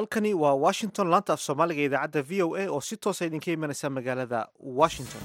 halkani waa washington laanta af soomaaliga idaacadda v o a oo si toosa idinka imanaysa magaalada washington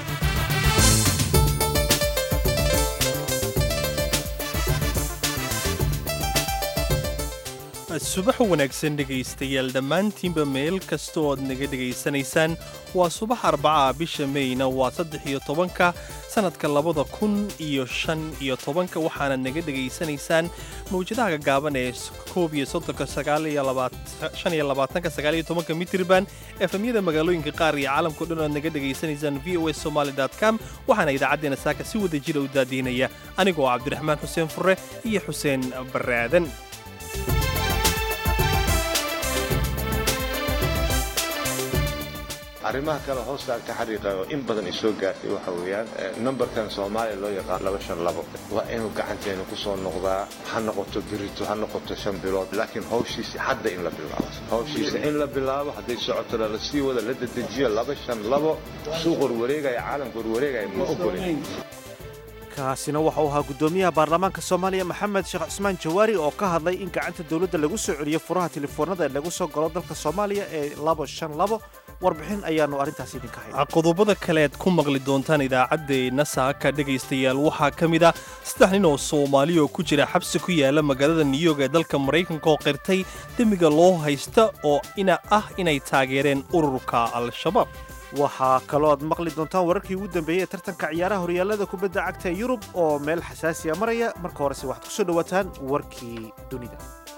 subax wanaagsan dhegaystayaal dhammaantiinba meel kastoo aad naga dhegaysanaysaan waa subax arbaca bisha meyna waa saddex iyo tobanka sannadka labada kun iyo shan iyo tobanka waxaana naga dhegaysanaysaan mawjadaha gagaaban ee koob iyo soddonka sagaal iyo shan iyo labaatanka sagaal iyo tobanka mitirban efemyada magaalooyinka qaar iyo caalamkao dhan aad naga dhegaysanaysaan v o a somaali com waxaana idaacaddeena saaka si wada jira u daadiinaya anigoo cabdiraxmaan xuseen fure iyo xuseen barre aadan arrimaha kale hoostaan ka xariiqa oo in badan ay soo gaartay waxa weeyaan numberkan soomaaliya loo yaqaan laba shan labo waa inuu gacanteena ku soo noqdaa ha noqoto berito ha noqoto shan bilood laakiin hawshiisi hadda in la bilaabo hawshiisa in la bilaabo hadday socotona la sii wada la dedejiyo laba shan labo suuq warwareegaya caalamka warwareegaya ma ogolin kaasina waxa uu ahaa guddoomiyaha baarlamaanka soomaaliya maxamed sheekh cusmaan jawaari oo ka hadlay in gacanta dowladda lagu soo celiyo furaha telefoonada ee lagu soo galo dalka soomaaliya ee labo shan labo warbixin ayaannu arrintaas idinka hayna qodobada kale aad ku maqli doontaan idaacaddeenna saaka dhegaystayaal waxaa ka mid ah saddex nin oo soomaaliya oo ku jira xabsi ku yaala magaalada new york ee dalka maraykanka oo qirtay demiga loo haysta oo ina ah inay taageereen ururka al-shabaab waxaa kaloo aad maqli doontaan wararkii ugu dambeeyey ee tartanka ciyaaraha horyaalada kubadda cagta ee yurub oo meel xasaasiya maraya marka horese waxaad ku soo dhowaataan warkii dunida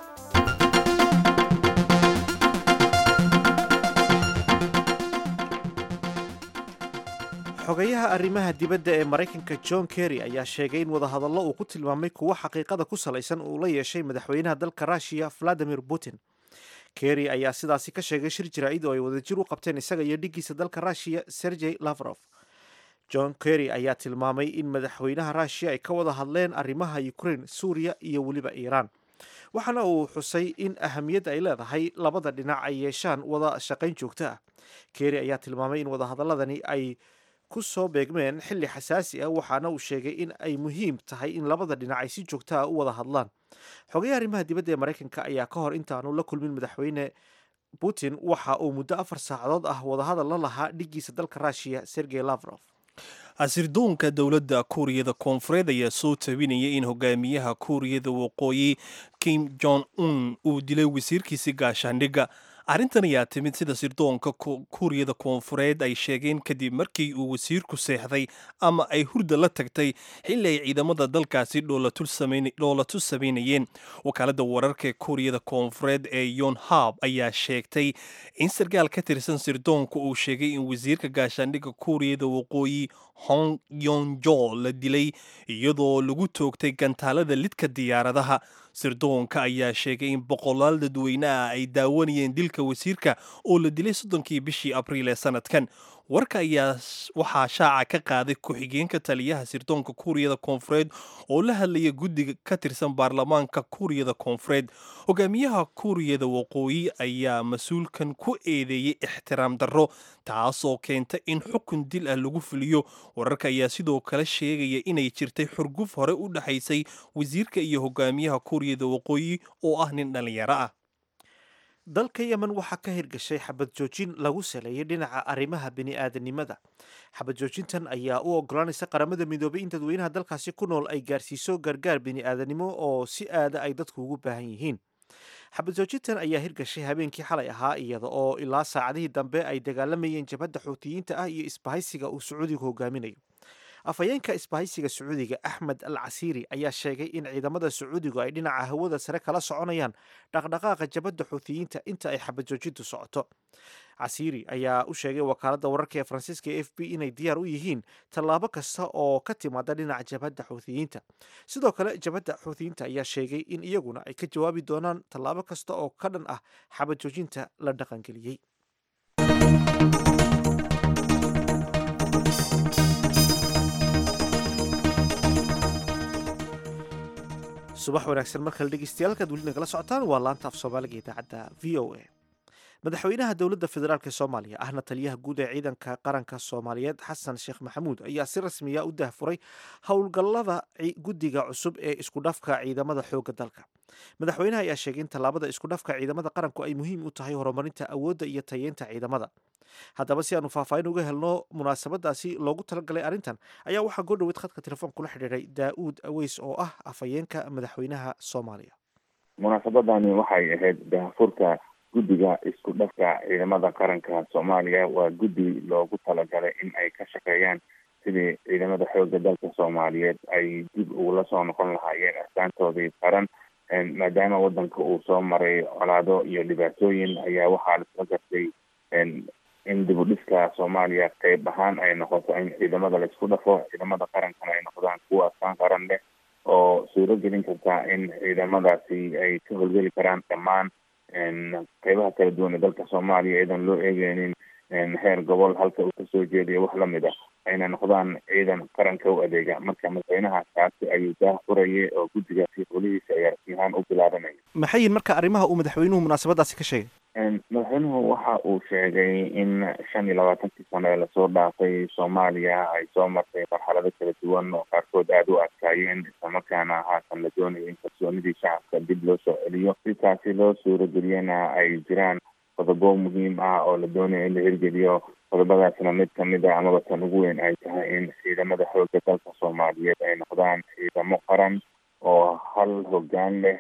xogayaha arrimaha dibadda ee maraykanka john kerry ayaa sheegay in wadahadallo uu ku tilmaamay kuwo xaqiiqada ku salaysan uu la yeeshay madaxweynaha dalka rushiya valadimir putin kerry ayaa sidaasi ka sheegay shir jaraa'id oo ay wadajir u qabteen isaga iyo dhiggiisa dalka rushiya sergey lavrof john kerry ayaa tilmaamay in madaxweynaha rushiya ay ka wada hadleen arrimaha ukraine suuriya iyo weliba iiraan waxaana uu xusay in ahamiyadda ay leedahay labada dhinac ay yeeshaan wada shaqayn joogto ah kerry ayaa tilmaamay in wadahadaladani ay ku soo beegmeen xilli xasaasi ah waxaana uu sheegay in ay muhiim tahay in labada dhinac ay si joogto ah u wada hadlaan xogayaha arrimaha dibadda ee maraykanka ayaa ka hor intaanu la kulmin madaxweyne putin waxa uu muddo afar saacadood ah wadahadal la lahaa dhiggiisa dalka rushiya sergey lavrof asirdoonka dowladda kuuriyada koonfureed ayaa soo tabinaya in hogaamiyaha kuuriyada waqooyi kim jong un uu dilay wasiirkiisi gaashaandhigga arrintan ayaa timid sida sirdoonka kuuriyada koonfureed ay sheegeen kadib markii uu wasiirku seexday ama ay hurda la tagtay xilli ay ciidamada dalkaasi dhoolatu samaynayeen wakaaladda wararka ee kuuriyada koonfureed ee yonhab ayaa sheegtay in sarkaal ka tirsan sirdoonka uu sheegay in wasiirka gaashaandhigga kuuriyada waqooyi hong yonjo la dilay iyadoo lagu toogtay gantaalada lidka diyaaradaha sirdoonka ayaa sheegay in boqolaal dadweyne ah ay daawanayeen dilka wasiirka oo la dilay soddonkii bishii abriil ee sanadkan warka ayaa waxaa shaaca ka qaaday ku-xigeenka taliyaha sirdoonka kuuriyada koonfureed oo la hadlaya guddiga ka tirsan baarlamaanka kuuriyada koonfureed hogaamiyaha kuuriyada waqooyi ayaa mas-uulkan ku eedeeyey ixtiraam darro taasoo keenta in xukun dil ah lagu fuliyo wararka ayaa sidoo kale sheegaya inay jirtay xurguf hore u dhexaysay wasiirka iyo hogaamiyaha kuuriyada waqooyi oo ah nin dhallinyaro ah dalka yemen waxaa ka hirgashay xabad joojin lagu saleeyay dhinaca arrimaha bini'aadanimada xabad joojintan ayaa u ogolaanaysa qaramada midoobay in dadweynaha dalkaasi ku nool ay gaarsiiso gargaar bini'aadanimo oo si aada ay dadku ugu baahan yihiin xabad joojintan ayaa hirgashay habeenkii xalay ahaa iyada oo ilaa saacadihii dambe ay dagaalamayeen jabhadda xuutiyiinta ah iyo isbahaysiga uu sacuudigu hogaaminayo afhayeenka isbahaysiga sacuudiga axmed al casiiri ayaa sheegay in ciidamada sacuudigu ay dhinaca hawada sare kala soconayaan dhaqdhaqaaqa jabadda xuutiyiinta inta ay xabad joojintu socoto casiiri ayaa u sheegay wakaaladda wararka ee faransiiska e f b inay diyaar u yihiin tallaabo kasta oo ka timaada dhinaca jabhadda xuutiyiinta sidoo kale jabhadda xuutiyiinta ayaa sheegay in iyaguna ay ka jawaabi doonaan tallaabo kasta oo ka dhan ah xabad joojinta la dhaqangeliyey subax wanaagsan mar kale dhegeystayaal halkaad weli nagala socotaan waa laanta af soomaaliga idaacadda v o a madaxweynaha dowladda federaalk soomaaliya ahna taliyaha guud ee ciidanka qaranka soomaaliyeed xasan sheekh maxamuud ayaa si rasmiya u dahfuray howlgallada guddiga cusub ee isku dhafka ciidamada xoogga dalka madaxweynaha ayaa sheegay in tallaabada isku dhafka ciidamada qaranku ay muhiim u tahay horumarinta awoodda iyo tayeynta ciidamada haddaba si aanu faahfaahin uga helno munaasabadaasi loogu talagalay arrintan ayaa waxaa goo dhoweed khadka telefoon kula xidhiiray daa'uud aweys oo ah afhayeenka madaxweynaha soomaaliya munaasabadani waxay ahayd daahfurka guddiga isku dhafka ciidamada qaranka soomaaliya waa guddi loogu talagalay in ay ka shaqeeyaan sidii ciidamada xoogga dalka soomaaliyeed ay dib ugula soo noqon lahaayeen astaantoodii qaran maadaama wadanka uu soo maray colaado iyo dhibaatooyin ayaa waxaa laisla gartay in dib u dhiska soomaaliya qeyb ahaan ay noqoto in ciidamada laisku dhafo ciidamada qarankana ay noqdaan kuwa astaan qaran leh oo suuro gelin karta in ciidamadaasi ay ka howlgeli karaan dhammaan qeybaha kala duwan ee dalka soomaaliya iyadan loo eegeynin heer gobol halka uu kasoo jeediyo wax lamid ah ayna noqdaan ciidan qaranka u adeega marka madaxweynaha kaasi ayuu daah furayay oo guddigaasi holihiisa ay arsiyahaan u bilaabanaya maxay yihin marka arrimaha uu madaxweynuhu munaasabadaasi ka sheegay madaxweynuhu waxa uu sheegay in shan iyo labaatankii sano ee lasoo dhaafay soomaaliya ay soo martay marxalado kala duwan oo qaarkood aada u adkaayeen islamarkaana haatan la doonayo in kalsoonidii shacabka dib loo soo celiyo si taasi loo suurageliyana ay jiraan qodobo muhiim ah oo la doonayo in la hirgeliyo qodobadaasna mid kamid a amaba tan ugu weyn ay tahay in ciidamada xoogga dalka soomaaliyeed ay noqdaan ciidamo qaran oo hal hoggaan leh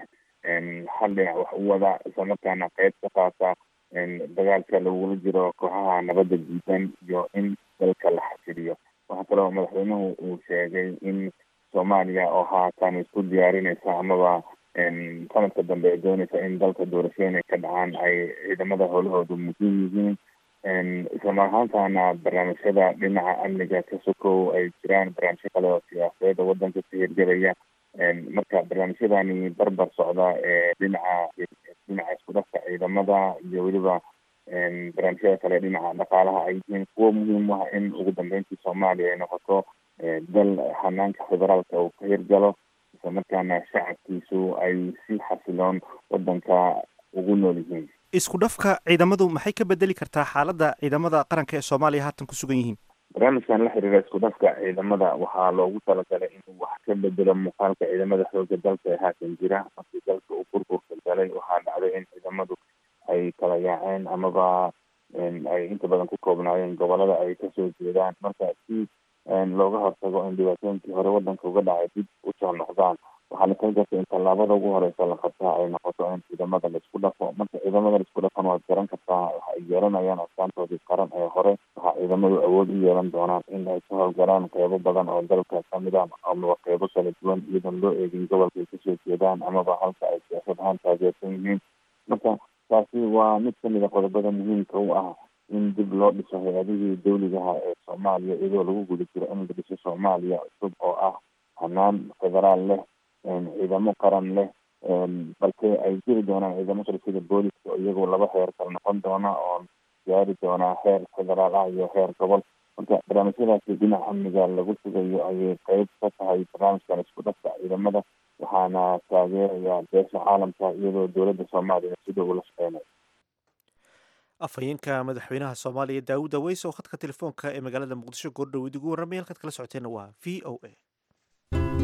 hal dhinac wax u wada islamarkaana qeyb ka qaata dagaalka lagula jiro kooxaha nabadda diidan iyo in dalka la xasiliyo waxaa kaloo madaxweynuhu uu sheegay in soomaaliya oo haatan isku diyaarinaysa amaba sanadka dambe ay doonaysa in dalka doorashooyin ay ka dhacaan ay ciidamada howlahoodu muhiim yihiin islamar ahaantana barnaamijyada dhinaca amniga ka sokow ay jiraan barnaamijyo kale oo siyaasadeed oo wadanka ka hirgelaya marka barnaamijyadani barbar socda ee dhinaca dhinaca isku dhafka ciidamada iyo weliba barnaamijyada kale dhinaca dhaqaalaha ay yihiin kuwo muhiim u ah in ugu dambeyntii soomaaliya ay noqoto dal hanaanka federaalka uu ka hirgalo islamarkaana shacabkiisu ay si xasiloon wadanka ugu nool yihiin isku dhafka ciidamadu maxay ka bedeli kartaa xaaladda ciidamada qaranka ee soomaaliya haatan ku sugan yihiin barnaamijkan la xiriira isku dhafka ciidamada waxaa loogu talagalay inuu wax ka bedelo muuqaalka ciidamada xooga dalka ee haatan jira markii dalka uu burburka galay waxaa dhacday in ciidamadu ay kala yaaceen amaba ay inta badan ku koobnaayeen gobolada ay kasoo jeedaan marka si looga hortago in dhibaatooyinkii hore wadanka uga dhacay dib usoo noqdaan waxaa lakala gartay in tallaabada ugu horeysa la qabtaa ay noqoto in ciidamada laisku dhafo marka ciidamada laisku dhafan waad garan kartaa waxa ay yeelanayaan astaantoodii qaran ee hore waxaa ciidamadu awood u yeelan doonaan in ay ka howlgalaan qeybo badan oo dalka kamid ah amaba qeybo kala duwan iyadoon loo eegin gobolka ay kasoo jeedaan amaba halka ay siyaasad ahaan taageersan yihiin marka taasi waa mid kamid a qodobada muhiimka u ah in dib loo dhiso hay-adihii dawligaha ee soomaaliya iyadoo lagu guda jiro in la dhiso soomaaliya cusub oo ah hanaan federaal leh ciidamo qaran leh balse ay jiri doonaan ciidamo kale sida booliska oo iyagoo laba heer kala noqon doona oo gaari doonaa heer federaal ah iyo heer gobol marka barnaamijyadaasi dhinaca amniga lagu sugayo ayay qeyb ka tahay barnaamijkan isku dhafka ciidamada waxaana taageeraya beesha caalamka iyadoo dowladda soomaaliya sida ula shaqeynaya afhayeenka madaxweynaha soomaaliya daawud aweys oo khadka telefoonka ee magaalada muqdisho goordhoweyd ugu warramay halkaad kala socoteenna waa v o a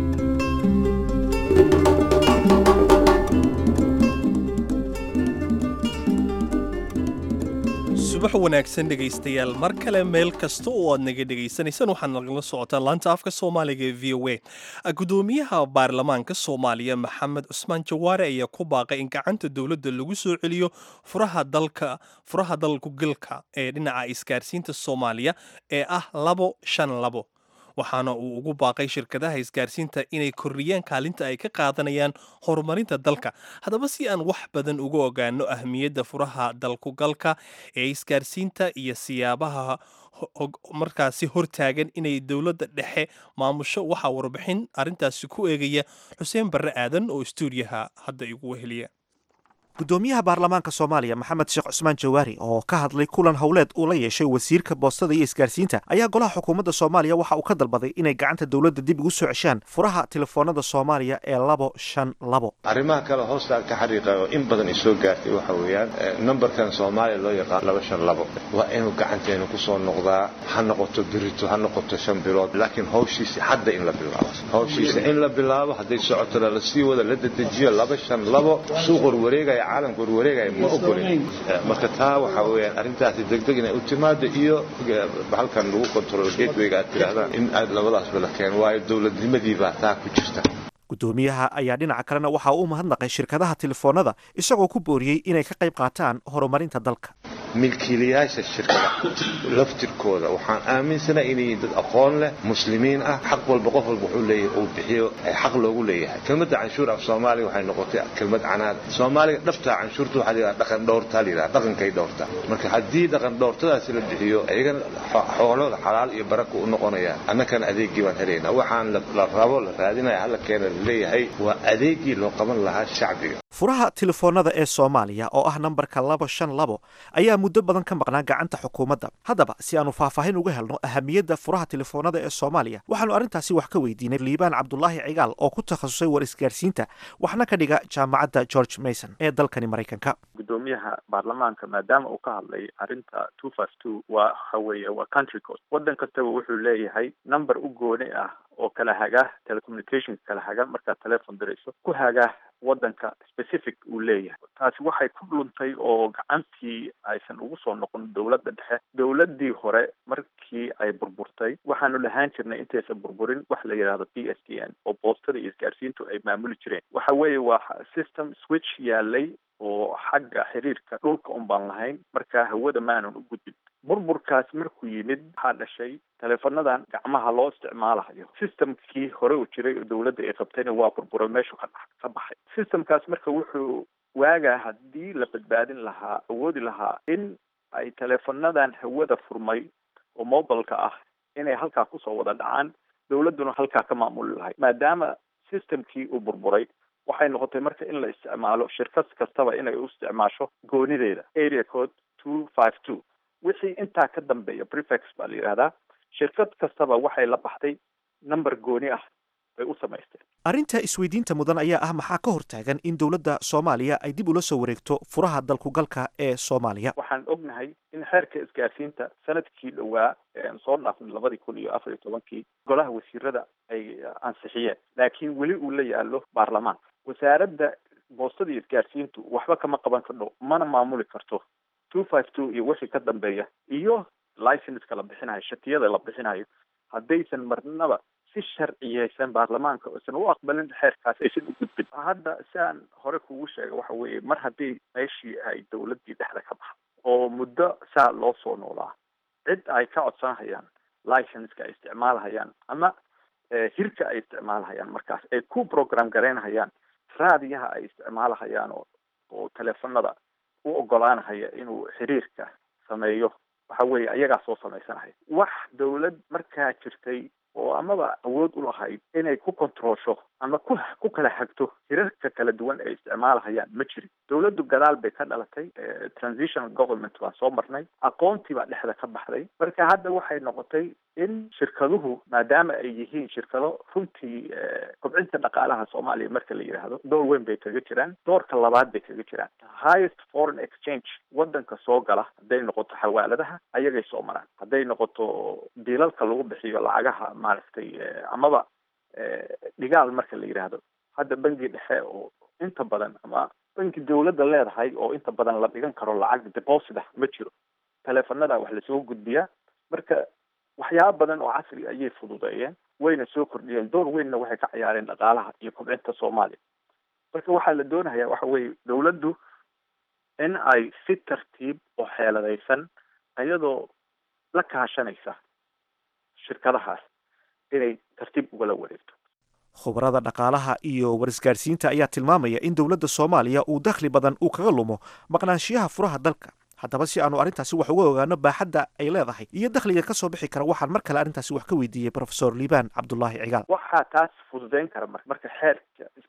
subax wanaagsan dhegaystayaal mar kale meel kasta oo aad naga dhegaysanaysaan waxaad nagala socotaan laanta afka soomaaliga ee v o a gudoomiyaha baarlamaanka soomaaliya maxamed cusmaan jawaare ayaa ku baaqay in gacanta dowladda lagu soo celiyo furaha dalka furaha dalkugalka ee dhinaca isgaarsiinta soomaaliya ee ah labo shan labo waxaana uu ugu baaqay shirkadaha isgaarsiinta inay kordhiyaan kaalinta ay ka qaadanayaan horumarinta dalka haddaba si aan wax badan uga ogaano ahmiyadda furaha dalkugalka ee isgaarsiinta iyo siyaabaha markaasi hortaagan inay dowladda dhexe maamusho waxaa warbixin arrintaasi ku eegaya xuseen barre aadan oo stuudiyaha hadda igu weheliya gudoomiyaha baarlamaanka soomaaliya maxamed sheekh cusmaan jawaari oo ka hadlay kulan howleed uu la yeeshay wasiirka boostada iyo isgaarsiinta ayaa golaha xukuumadda soomaaliya waxa uu ka dalbaday inay gacanta dowladda dib ugu soo ceshaan furaha telefoonada soomaaliya ee labo shan labo arrimaha kale hoostaan ka xariiqa oo in badan isoo gaartay waxa weeyaan numberkan soomaaliya loo yaqaan laba shan labo waa inuu gacanteena kusoo noqdaa ha noqoto birito ha noqoto shan bilood laakiin hawshiisa hadda in la bilaabo hawshiisa in la bilaabo hadday socotona la sii wada la dedejiyo laba shan labo suuq warwareegaya caalamka warwareegaya ma ogolin marka taa waxa weeyaan arrintaasi degdeg inay u timaado iyo halkan lagu control gatewayga aad tidhaahdaan in aad labadaasba la keeno waayo dowladnimadii baa taa ku jirta gudoomiyaha ayaa dhinaca kalena waxa uu mahadnaqay shirkadaha telefoonada isagoo ku booriyey inay ka qayb qaataan horumarinta dalka milkiilayaasha shirkada laftirkooda waxaan aaminsanahay inay yihiin dad aqoon leh muslimiin ah xaq walba qof walba wuxuu leeyahay uu bixiyo xaq loogu leeyahay kelmadda canshuur af soomaaliga waxay noqotay kelmad canaad soomaaliga dhabtaa canshuurta waxaa layidhaha dhaqan dhowrtaa layidhaha dhaqankay dhowrtaa marka haddii dhaqan dhowrtadaasi la bixiyo iyagana xoolooda xalaal iyo baraka u noqonayaan annakana adeeggii baan helaynaa waxaan la rabo la raadinaya hala keena la leeyahay waa adeeggii loo qaban lahaa shacbiga furaha telefoonada ee soomaaliya oo ah nambarka laba shan labo ayaa muddo badan ka maqnaa gacanta xukuumadda haddaba si aanu faahfaahin uga helno ahamiyadda furaha telefoonada ee soomaaliya waxaanu arrintaasi wax ka weydiinay liibaan cabdulaahi cigaal oo ku takhasusay war isgaarsiinta waxna ka dhiga jaamacadda george mason ee dalkani maraykanka gudoomiyaha baarlamaanka maadaama uu ka hadlay arrinta two five two waa waxa weeye waa country code waddan kastaba wuxuu leeyahay number u gooni ah oo kala haga telecommunications kala haga markaad telefon dirayso ku haga waddanka specific uu leeyahay taasi waxay ku luntay oo gacantii aysan ugu soo noqon dowladda dhexe dowladdii hore markii ay burburtay waxaanu lahaan jirnay intaysan burburin wax la yidhahdo p s t n oo boostada iyo isgaarsiintu ay maamuli jireen waxa weeye waa system switch yaalay oo xagga xiriirka dhulka un baan lahayn markaa hawada maanan u gudbin burburkaas markuu yimid waxaa dhashay teleefonadan gacmaha loo isticmaalayo systemkii hore u jiray oo dowladda ay qabtayna waa burburay meeshu ka dha ka baxay systemkaas marka wuxuu waagaa haddii la badbaadin lahaa awoodi lahaa in ay teleefonadan hawada furmay oo mobilka ah inay halkaa kusoo wada dhacaan dowladduna halkaa ka maamuli lahay maadaama systemkii uu burburay waxay noqotay marka in la isticmaalo shirkad kastaba inay u isticmaasho goonideeda area code two five two wixii intaa ka dambeeya prefex baa la yidhahdaa shirkad kastaba waxay la baxday number gooni ah bay u samaysteen arrinta isweydiinta mudan ayaa ah maxaa ka hortaagan in dowladda soomaaliya ay dib ula soo wareegto furaha dalkugalka ee soomaaliya waxaan ognahay in xeerka isgaarsiinta sanadkii dhowaa ean soo dhaafnay labadii kun iyo afar iyo tobankii golaha wasiirada ay ansixiyeen laakiin weli uu la yaalo baarlamaanka wasaaradda boostada iyo isgaarsiintu waxba kama qaban kardho mana maamuli karto two five two iyo wixii ka dambeeya iyo licenska la bixinayo shatiyada la bixinayo haddaysan marnaba si sharciyeysan baarlamaanka aysan u aqbalin xeerkaas aysan u gudbin hadda si aan hore kugu sheega waxa weeye mar haddii meeshii ay dowladdii dhexda ka baxdo oo muddo saa loo soo noolaa cid ay ka codsanhayaan licenska ay isticmaalhayaan ama hirka ay isticmaalhayaan markaas ay ku program garaynhayaan raadiyaha ay isticmaalhayaan oo oo teleefonada u ogolaanhaya inuu xiriirka sameeyo waxa weeye ayagaa soo samaysanaya wax dowlad markaa jirtay oo amaba awood u lahayd inay ku controlsho ama ku ku kala hagto hirarka kala duwan ay isticmaalahayaan ma jirin dowladdu gadaal bay ka dhalatay transitional government waan soo marnay aqoontii baa dhexda ka baxday marka hadda waxay noqotay in shirkaduhu maadaama ay yihiin shirkado runtii kobcinta dhaqaalaha soomaaliya marka la yidhaahdo door weyn bay kaga jiraan doorka labaad bay kaga jiraan highest foreign exchange wadanka soo gala hadday noqoto xawaaladaha ayagay soo maraan hadday noqoto diilalka lagu bixiyo lacagaha maaragtay amaba dhigaal marka la yidhaahdo hadda bangi dhexe oo inta badan ama banki dowladda leedahay oo inta badan la dhigan karo lacag deposit ah ma jiro teleefanada wax lasoo gudbiyaa marka waxyaaba badan oo casri ayay fududeeyeen wayna soo kordhiyeen door weynna waxay ka ciyaareen dhaqaalaha iyo kobcinta soomaaliya marka waxaa la doonayaa waxa weeye dowladdu in ay si tartiib oo xeeladaysan iyadoo la kaashanaysa shirkadahaas inay tartiib ugala wareegto khubarada dhaqaalaha iyo warisgaarsiinta ayaa tilmaamaya in dowladda soomaaliya uu dakhli badan uu kaga lumo maqnaanshiyaha furaha dalka haddaba si aanu arrintaasi wax uga ogaano baaxadda ay leedahay iyo dakhliga ka soo bixi kara waxaan mar kale arrintaasi wax ka weydiiyey profesor liibaan cabdulaahi cigaal waxaa taas fududeyn kara mar marka xeerka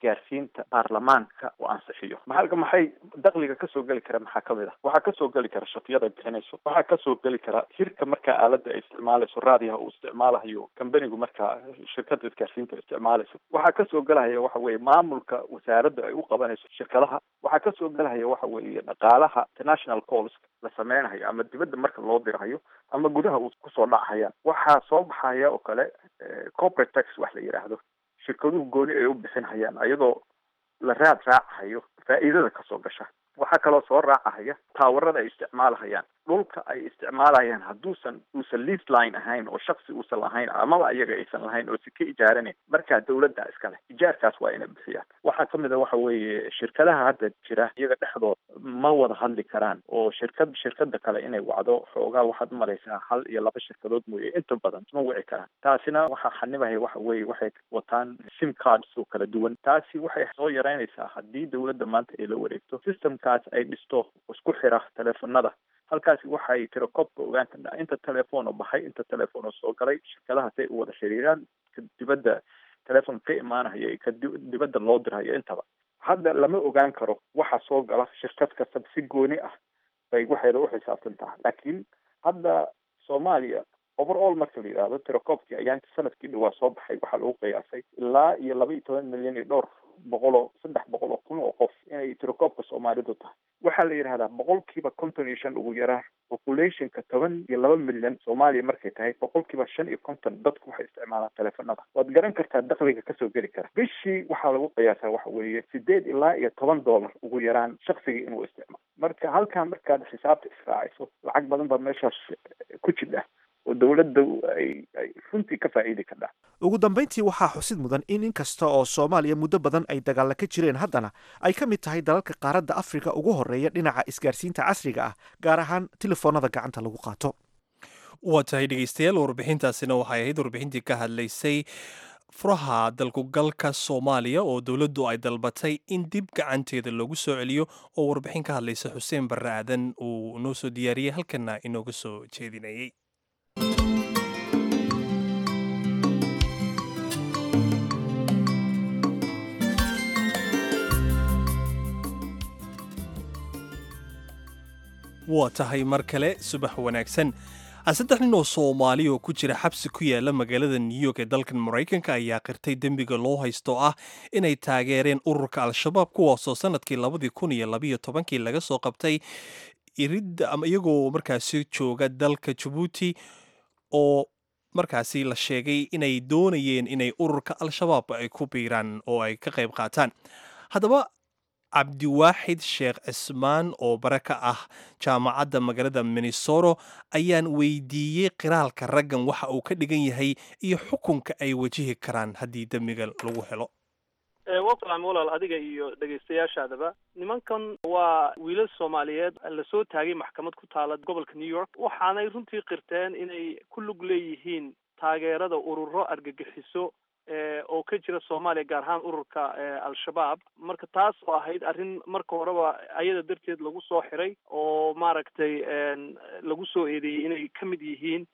isgaarsiinta baarlamaanka uu ansixiyo maxalka maxay dakliga kasoo geli kara maxaa kamid ah waxaa kasoo geli kara shaqiyada bixinayso waxaa kasoo geli kara hirka markaa aalada ay isticmaalayso raadiyaha uu isticmaalayo kambanigu markaa shirkada isgaarsiinta isticmaalayso waxaa kasoo gelaya waxa weye maamulka wasaaradda ay u qabanayso shirkadaha waxaa kasoo gelaya waxa weeye dhaqaalaha international calls la sameynayo ama dibadda marka loo dirayo ama gudaha uu kusoo dhacayaan waxaa soo baxaya oo kale corporate tax wax la yidhaahdo shirkaduhu gooni ay u bixinhayaan ayadoo la raad raacahayo faa'iidada kasoo gasha waxaa kaloo soo raacahaya taawarada ay isticmaalahayaan dhulka ay isticmaalayaan hadduusan uusan lease line ahayn oo shaksi uusan lahayn amaba iyaga aysan lahayn oo si ka ijaaranayn markaa dawladda iskale ijaarkaas waa inay bixiyaan waxaa kamid a waxa weeye shirkadaha hadda jira iyaga dhexdood ma wada hadli karaan oo shirkad shirkada kale inay wacdo xoogaa waxaad umalaysaa hal iyo laba shirkadood mooye inta badan ma wici karaan taasina waxaa xanibaya waxa weeye waxay wataan sim cards oo kala duwan taasi waxay soo yaraynaysaa haddii dawladda maanta ay la wareegto systemkaas ay dhisto isku xira teleefonada halkaasi waxay tiro koobka ogaan karnaa inta telefoon oo baxay inta telefoon oo soo galay shirkadahaas ay u wada xiriiraan ka dibadda telefoon ka imaanaya ka dibadda loo dirayo intaba hadda lama ogaan karo waxa soo gala shirkad kastaba si gooni ah bay waxayna u xisaabtan tahay laakiin hadda soomaaliya overall marka la yidhaahdo tirokoobkii ayaanti sanadkii dhawaa soo baxay waxaa lagu qiyaasay ilaa iyo laba iyo toban milyan iyo dhowr boqol oo saddex boqol oo kun oo qof inay tirokoobka soomaalidu tahay waxaa la yidhahdaa boqolkiiba konton iyo shan ugu yaraa populationka toban iyo laba milyan soomaaliya markay tahay boqolkiiba shan iyo konton dadku waxay isticmaalaan teleefonada waad garan kartaa dakliga kasoo geli kara bishii waxaa lagu qiyaasaa waxa weeye sideed ilaa iyo toban dollar ugu yaraan shaksigii inuu isticmaalo marka halkaa markaad xisaabta israaciso lacag badan baa meeshaas ku jidha oo dawladda ay ay runtii ka faa'iidi kardhaa ugu dambayntii waxaa xusid mudan in inkasta oo soomaaliya muddo badan ay dagaalla ka jireen haddana ay ka mid tahay dalalka qaaradda afrika ugu horreeya dhinaca isgaarsiinta casriga ah gaar ahaan telefoonada gacanta lagu qaato waa tahay dhegeystayaal warbixintaasina waxay ahayd warbixintii ka hadlaysay furaha dalkugalka soomaaliya oo dowladdu ay dalbatay in dib gacanteeda loogu soo celiyo oo warbixin ka hadlaysa xuseen barre aadan uu noo soo diyaariyey halkana inooga soo jeedinayay waa tahay mar kale subax wanaagsan saddex nin oo soomaali oo ku jira xabsi ku yaala magaalada new york ee dalkan maraykanka ayaa qirtay dembiga loo haysto ah inay taageereen ururka al-shabaab kuwaasoo sanadkii labadii kun iyo labayo tobankii laga soo qabtay iridda ama iyagoo markaasi jooga dalka jabuuti oo markaasi la sheegay inay doonayeen inay ururka al-shabaab ay ku biiraan oo ay ka qayb qaataan haddaba cabdiwaaxid sheekh cismaan oo bare ka ah jaamacadda magaalada minnesoro ayaan weydiiyey qiraalka raggan waxa uu ka dhigan yahay iyo xukunka ay wajihi karaan haddii dembiga lagu helo waa salaam walaal adiga iyo dhegaystayaashaadaba nimankan waa wiilal soomaaliyeed lasoo taagay maxkamad ku taala gobolka new york waxaanay runtii qirteen inay ku lug leeyihiin taageerada ururo argagixiso oo ka jira soomaaliya gaar ahaan ururka al-shabaab marka taas oo ahayd arrin marka horeba ayada darteed lagu soo xiray oo maaragtay lagu soo eedeeyey inay ka mid yihiin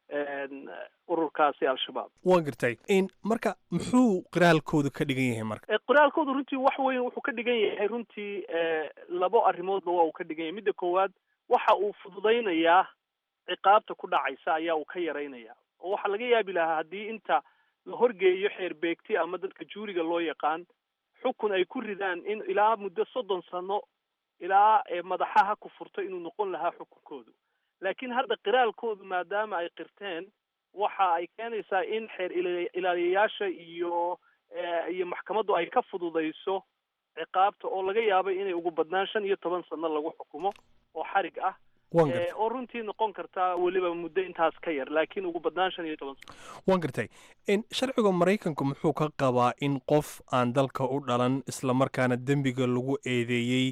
ururkaasi al-shabaab waan gartay marka muxuu qiraalkoodu ka dhigan yahay marka qiraalkoodu runtii wax weyn wuxuu ka dhigan yahay runtii labo arrimoodba waa uu ka dhigan yahay midda koowaad waxa uu fududaynayaa ciqaabta ku dhacaysa ayaa uu ka yaraynaya oo waxaa laga yaabi lahaa haddii inta la horgeeyo xeer beegti ama dadka juuriga loo yaqaan xukun ay ku ridaan in ilaa muddo soddon sano ilaa madaxaha ku furto inuu noqon lahaa xukunkoodu laakiin hadda qiraalkoodu maadaama ay qirteen waxa ay keenaysaa in xeer ilaaliyayaasha iyo iyo maxkamaddu ay ka fududayso ciqaabta oo laga yaabay inay ugu badnaan shan iyo toban sano lagu xukumo oo xarig ah oo runtii noqon kartaa weliba muddo intaas ka yar laakiin ugu badnaan shan iyo toban sano waan gartay sharciga maraykanku muxuu ka qabaa in qof aan dalka u dhalan islamarkaana dembiga lagu eedeeyey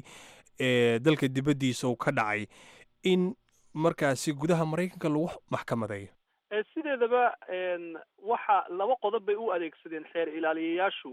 ee dalka dibaddiisa uu ka dhacay in markaasi gudaha maraykanka lagu maxkamadeeyo sideedaba waxa laba qodob bay u adeegsadeen xeer ilaaliyayaashu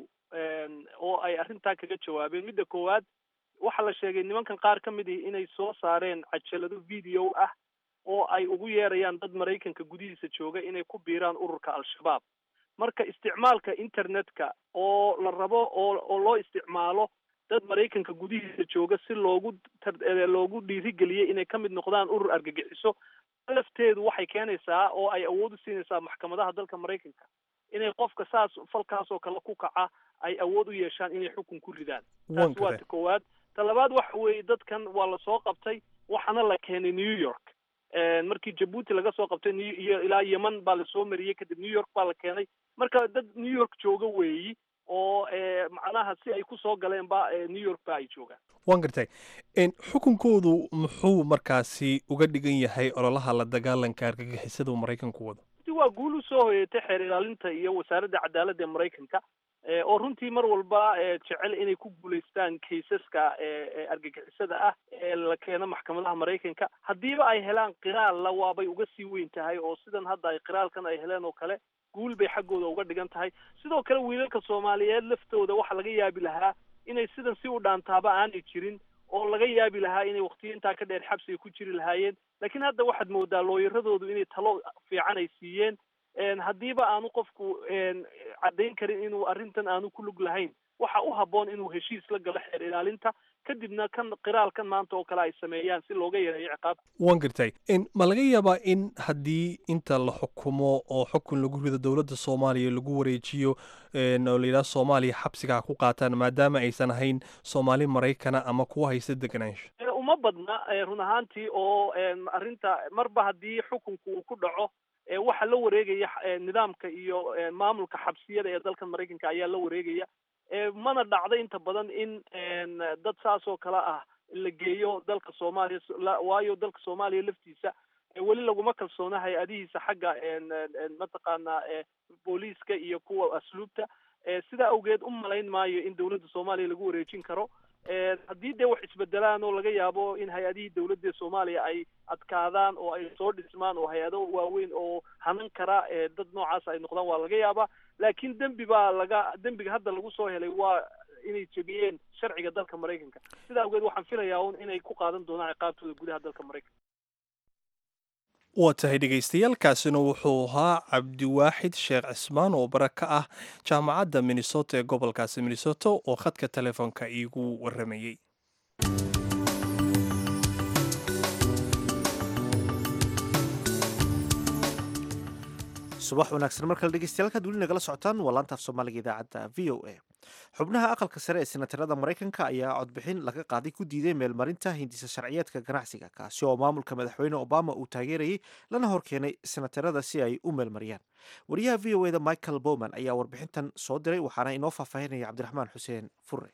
oo ay arrintaa kaga jawaabeen midda koowaad waxaa la sheegay nimankan qaar ka mid ihi inay soo saareen cajalado video ah oo ay ugu yeerayaan dad maraykanka gudihiisa jooga inay ku biiraan ururka al-shabaab marka isticmaalka internetka oo la rabo oo oo loo isticmaalo dad maraykanka gudihiisa jooga si loogu loogu dhiirigeliyey inay ka mid noqdaan urur argagixiso lafteedu waxay keenaysaa oo ay awood u siinaysaa maxkamadaha dalka maraykanka inay qofka saas falkaas oo kale ku kaca ay awood u yeeshaan inay xukun ku ridaan taas waa ta koowaad ta labaad waxa weeye dadkan waa lasoo qabtay waxaana la keenay new york markii jabuuti laga soo qabtay iyo ilaa yeman baa lasoo mariyey kadib new york baa la keenay marka dad new york jooga weeyi oo macnaha si ay kusoo galeen ba new york ba ay joogaan waan gartay xukunkoodu muxuu markaasi uga dhigan yahay ololaha la dagaalanka argagixisada uu maraykanku wado waa guul usoo hoyeetay xeer ilaalinta iyo wasaaradda cadaaladda ee maraykanka oo runtii mar walba jecel inay ku guulaystaan kaysaska argagixisada ah ee la keeno maxkamadaha maraykanka haddiiba ay helaan qiraalla waabay uga sii weyn tahay oo sidan hadda ay qiraalkan ay heleen oo kale guul bay xaggooda uga dhigan tahay sidoo kale wiilalka soomaaliyeed laftooda waxaa laga yaabi lahaa inay sidan si u dhaantaaba aanay jirin oo laga yaabi lahaa inay waqtiyo intaa ka dheer xabsiga ku jiri lahaayeen laakiin hadda waxaad moodaa looyaradoodu inay talo fiican ay siiyeen haddiiba aanu qofku caddayn karin inuu arrintan aanu ku lug lahayn waxa u habboon inuu heshiis la galo xeer ilaalinta kadibna kan qiraalkan maanta oo kale ay sameeyaan si looga yareeyo ciqaabta waan gartay ma laga yaabaa in haddii inta la xukumo oo xukun lagu rido dowladda soomaaliya lagu wareejiyo oo layidhaha soomaaliya xabsiga ha ku qaataan maadaama aysan ahayn soomaali maraykana ama kuwa haysta deganaansho uma badna run ahaantii oo arrinta marba haddii xukunku uu ku dhaco waxaa la wareegaya nidaamka iyo maamulka xabsiyada ee dalkan maraykanka ayaa la wareegaya mana dhacdo inta badan in dad saas oo kale ah la geeyo dalka soomaaliya waayo dalka soomaaliya laftiisa weli laguma kalsoona hay-adihiisa xagga mataqaanaa booliiska iyo kuwa asluubta sidaa awgeed u malayn maayo in dowladda soomaaliya lagu wareejin karo haddii dee wax isbedelaan oo laga yaabo in hay-adihii dowladda soomaaliya ay adkaadaan oo ay soo dhismaan oo hay-ado waaweyn oo hanan kara dad noocaas ay noqdaan waa laga yaabaa laakiin dembi baa laga dembiga hadda lagu soo helay waa inay jebiyeen sharciga dalka maraykanka sidaa awgeed waxaan filayaa un inay ku qaadan doonaan ciqaabtooda gudaha dalka maraykanka waa tahay dhegaystayaaalkaasina wuxuu ahaa cabdiwaaxid sheekh cismaan oo bara ka ah jaamacadda minnesota ee gobolkaasi minnesota oo khadka telefoonka iigu waramayey subax wanaagsan markale dhegeystayaal weli nagala socotaan waa laantaaf soomaaliga idaacadda v o a xubnaha aqalka sare ee senatarada maraykanka ayaa codbixin laga qaaday ku diiday meelmarinta hindisa sharciyeedka ganacsiga kaasi oo maamulka madaxweyne obama uu taageerayay lana horkeenay senatarada si ay u meelmariyaan wariyaha v o eda michael bowman ayaa warbixintan soo diray waxaana inoo faahfaahinaya cabdiraxmaan xuseen fure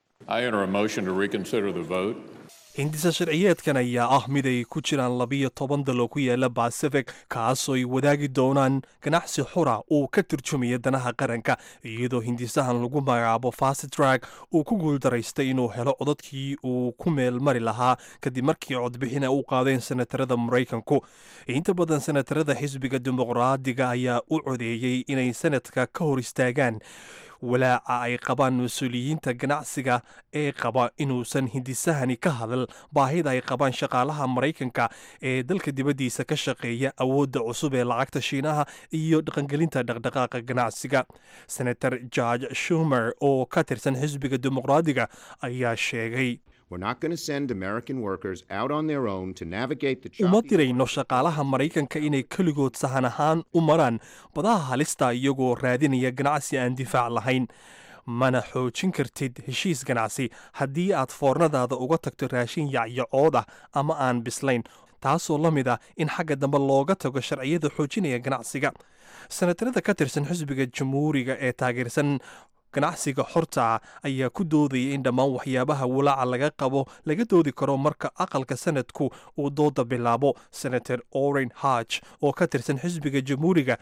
hindisa sharciyeedkan ayaa ah mid ay ku jiraan labiyo toban dal oo ku yaala bacific kaasoo ay wadaagi doonaan ganacsi xura uu ka turjumaya danaha qaranka iyadoo hindisahan lagu magacaabo fasttrack uu ku guuldaraystay inuu helo codadkii uu ku meel mari lahaa kadib markii codbixina u qaadeen senatarada maraykanku inta badan senatarada xisbiga dimuqraadiga ayaa u codeeyey inay sanadka ka hor istaagaan walaaca ay qabaan mas-uuliyiinta ganacsiga ee qaba inuusan hindisahani ka hadal baahida ay qabaan shaqaalaha maraykanka ee dalka dibaddiisa ka shaqeeya awoodda cusub ee lacagta shiinaha iyo dhaqangelinta dhaqdhaqaaqa ganacsiga senator george shumer oo ka tirsan xisbiga dimuqraadiga ayaa sheegay uma dirayno shaqaalaha maraykanka inay keligood sahan ahaan u maraan badaha halista iyagoo raadinaya ganacsi aan difaac lahayn mana xoojin kartid heshiis ganacsi haddii aad foornadaada uga tagto raashin yacyacood ah ama aan bislayn taasoo la mid ah in xagga dambe looga tago sharciyada xoojinaya ganacsiga senatarada ka tirsan xisbiga jamhuuriga ee taageersan ganacsiga xorta ah ayaa ku doodaya in dhammaan waxyaabaha walaaca laga qabo laga doodi karo marka aqalka sanadku uu dooda bilaabo senator oren harch oo ka tirsan xisbiga jamhuuriga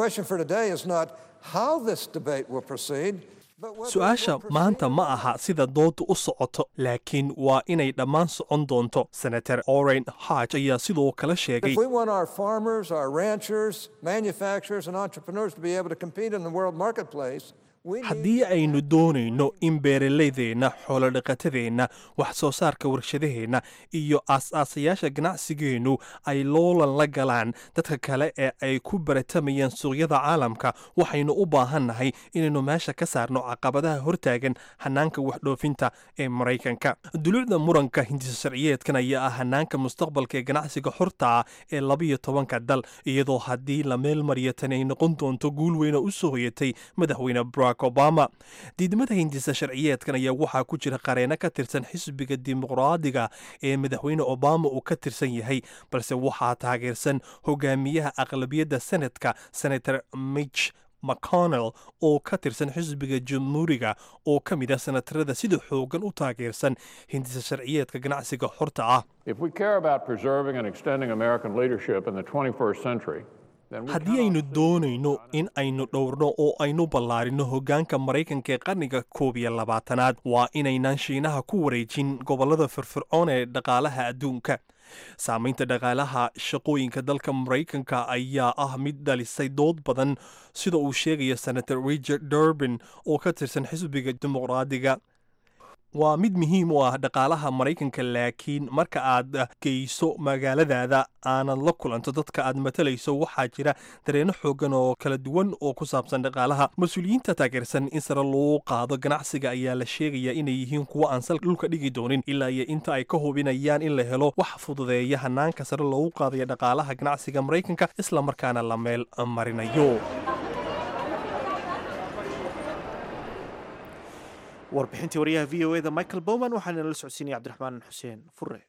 su-aasha maanta ma aha sida dooda u socoto laakiin waa inay dhammaan socon doonto senator oren harch ayaa sidoo kale sheegay haddii aynu doonayno in beeralaydeenna xoolodhaqatadeenna wax soo saarka warshadaheenna iyo aas-aasayaasha ganacsigeennu ay loolan la galaan dadka kale ee ay ku baratamayaan suuqyada caalamka waxaynu u baahannahay inaynu meesha ka saarno caqabadaha hortaagan hanaanka waxdhoofinta ee maraykanka dulucda muranka hindisa sharciyeedkan ayaa ah hanaanka mustaqbalka ee ganacsiga xorta ah ee labiyo tobanka dal iyadoo haddii la meel mariya tani ay noqon doonto guul weyna u soo hoyatay madaxweyne barack obama diidmada hindisa sharciyeedkan ayaa waxaa ku jira qareeno ka tirsan xisbiga dimuqraadiga ee madaxweyne obama uu ka tirsan yahay balse waxaa taageersan hogaamiyaha aqlabiyadda senadka senator mitch mcconnell oo ka tirsan xisbiga jamhuuriga oo ka mid ah senatarada sida xoogan u taageersan hindisa sharciyeedka ganacsiga xorta ah haddii aynu doonayno in aynu dhowrno oo aynu ballaarino hoggaanka maraykanka ee qarniga koob iyo labaatanaad waa inaynaan shiinaha ku wareejin gobollada firfircoon ee dhaqaalaha adduunka saamaynta dhaqaalaha shaqooyinka dalka maraykanka ayaa ah mid dhalisay dood badan sida uu sheegaya senator richard durbin oo ka tirsan xisbiga dimuqraadiga waa mid muhiim u ah dhaqaalaha maraykanka laakiin marka aad geyso magaaladaada aanad la kulanto dadka aad matalayso waxaa jira dareeno xoogan oo kala duwan oo ku saabsan dhaqaalaha mas-uuliyiinta taageersan in sare loo qaado ganacsiga ayaa la sheegaya inay yihiin kuwo aan sal dhulka dhigi doonin ilaa iyo inta ay ka hubinayaan in la helo wax fududeeya hanaanka sare loogu qaadaya dhaqaalaha ganacsiga maraykanka isla markaana la meel marinayo warbixintii wariyaha v o eda michael bowman waxaana la socodsiinaya cabdiraxmaan xuseen fure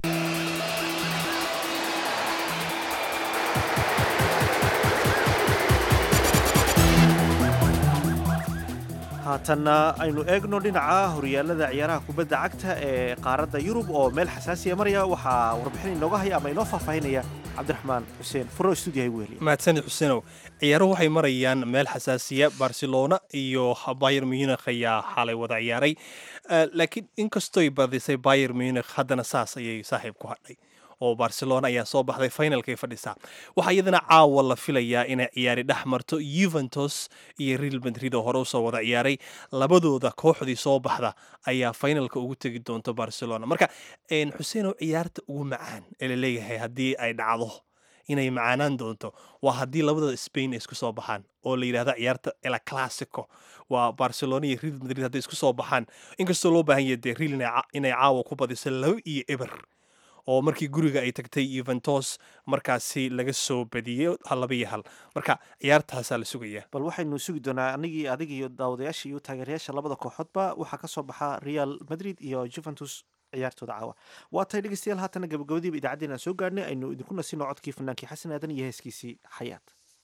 haatanna aynu eegno dhinaca horyaalada ciyaaraha kubadda cagta ee qaaradda yurub oo meel xasaasiya maraya waxaa warbixin inooga haya ama inoo faahfaahinaya cabdiraxmaan xuseen furo stuudiyaha ugu heliya mahadsanid xuseenow ciyaaruhu waxay marayaan meel xasaasiya barcelona iyo bayer munich ayaa xalay wada ciyaaray laakiin inkastoy badisay bayer munich haddana saas ayay saaxiib ku hadhay oo barcelona ayaa soo baxday finalkay fadhisaa waxaa iyadana caawa la filayaa inay ciyaari dhex marto yuventus iyo real madrid oo hore usoo wada ciyaaray labadooda kooxdii soo baxda ayaa finalka ugu tegi doonto barcelona marka xuseenow ciyaarta ugu macaan ee laleeyahay haddii ay dhacdo inay macaanaan doonto waa haddii labadooda spain ay isku soo baxaan oo la yidhahda ciyaarta ela classico waa barcelona iyo real madrid hadday isku soo baxaan inkastoo loo baahan yahay dee real inay caawa ku badiso laba iyo eber oo markii guriga ay tagtay yuventus markaasi laga soo badiyey laba iyo hal marka ciyaartaasaa la sugayaa bal waxaynu sugi doonaa anigii adig iyo daawadayaasha iyo taageerayaasha labada kooxoodba waxaa ka soo baxa real madrid iyo juventus ciyaartooda caawa waa tahay dhegeystayaal haatana gabagabadiiba idaacaddeen aan soo gaarhnay aynu idinku nasino codkii fanaankii xasan aadan iyo heeskiisii xayaat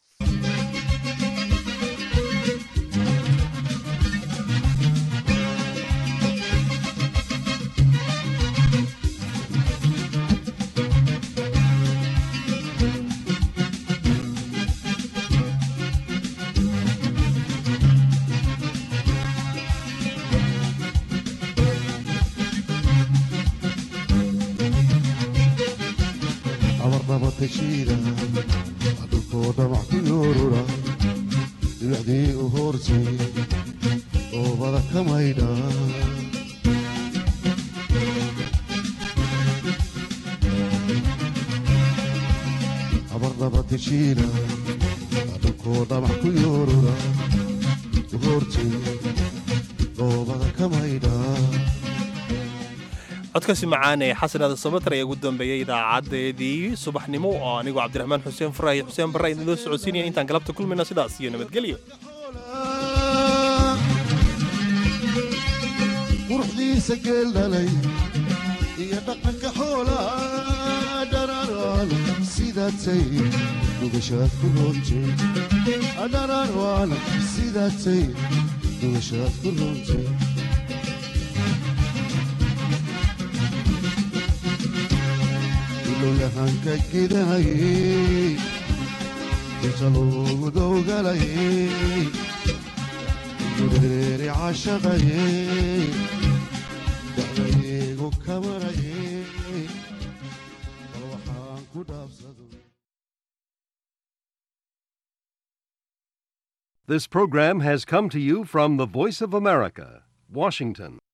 abarnabatashiida dhulkooda wax ku yoorura dhibacdii u hoorsay oobada ka maydha abarnabatashiida dhulkooda wax ku yoorura u hoorsay oobada ka maydha codkaasi macaan ee xasanada sabatar ayaa ugu dambeeyey idaacadeedii subaxnimo oo anigoo cabdiraxmaan xuseen faraah iyo xuseen barra idinloo socodsiinaya intaan galabta kulmayna sidaas iyo nabadgelyo quruxdiisa geel dhalay iyo dhaqanka xoolaa dhararaan sidaatay dhugashaad ku roontay dhararaan sidaatay dhugashaad ku roontay ilowyahanka gidahayey inta loogu dowgalayey dureeri cashaqayey dacdaygu kamarayey bal waxaan ku dhaafsado This program has come to you from the Voice of America, Washington.